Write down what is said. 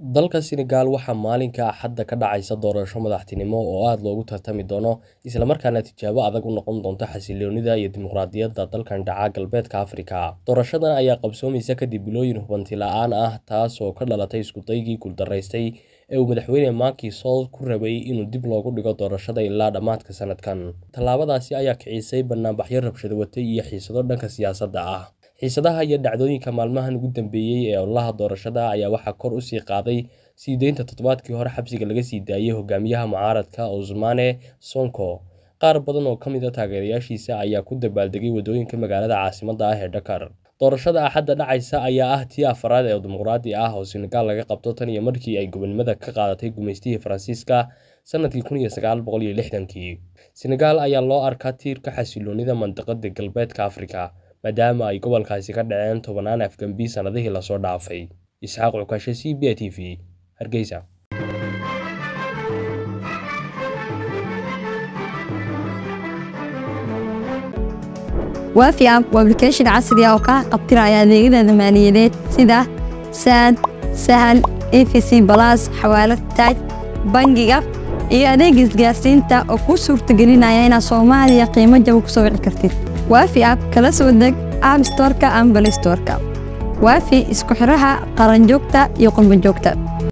Dalka Senegal waxaa maalinka Axadda ka dhacaysa doorasho madaxtinimo oo aad loogu tartami doono isla markaana tijaabo adag u noqon doonta xasilloonida iyo dimuqraadiyadda dalkan dhaca galbeedka Afrika. Doorashadan ayaa qabsoomaysa kadib bilooyin hubanti la'aan ah taas oo ka dhalatay isku daygii guuldareystay ee uu madaxweyne Macky Sall ku rabay inuu dib loogu dhigo doorashada ilaa dhammaadka sanadkan. Tallaabadaasi ayaa kicisay banaanbaxyo rabshado watay iyo xiisado dhanka siyaasadda ah. Xiisadaha iyo dhacdooyinka maalmahan ugu dambeeyay ee ololaha doorashada ayaa waxaa kor u sii qaaday sii deynta toddobaadkii hore xabsiga laga sii daayay hogaamiyaha mucaaradka Ousmane Sonko. Qaar badan oo ka mid ah taageerayaashiisa ayaa ku dabaaldegay waddooyinka magaalada caasimadda ah ee Dakar. Doorashada Axadda dhacaysa ayaa ah tii afraad ee dimuqraadi ah oo Senegal laga qabto tan iyo markii ay gobonimada ka qaadatay gumeystihii Faransiiska sanadkii kun iyo sagaal boqol iyo lixdankii. Senegal ayaa loo arkaa tiirka xasilloonida mandiqada galbeedka Afrika, maadaama ay gobolkaasi ka dhaceen tobanaan afgembi sanadihii la soo dhaafay. Isxaaq Cukashe, C B A T V, Hargeysa. waafi app waa application casri ah oo kaa qabtiraya adeegyada maaliyadeed sida saad sahal efc balas xawaalad taaj bangiga iyo adeega isgaarsiinta oo kuu suurtagelinaya inaad soomaaliya qiimo jaba ku soo wici kartid waafi app kala soo deg app storeka ama balay storeka waafi isku xiraha qaranjoogta iyo qurbanjoogta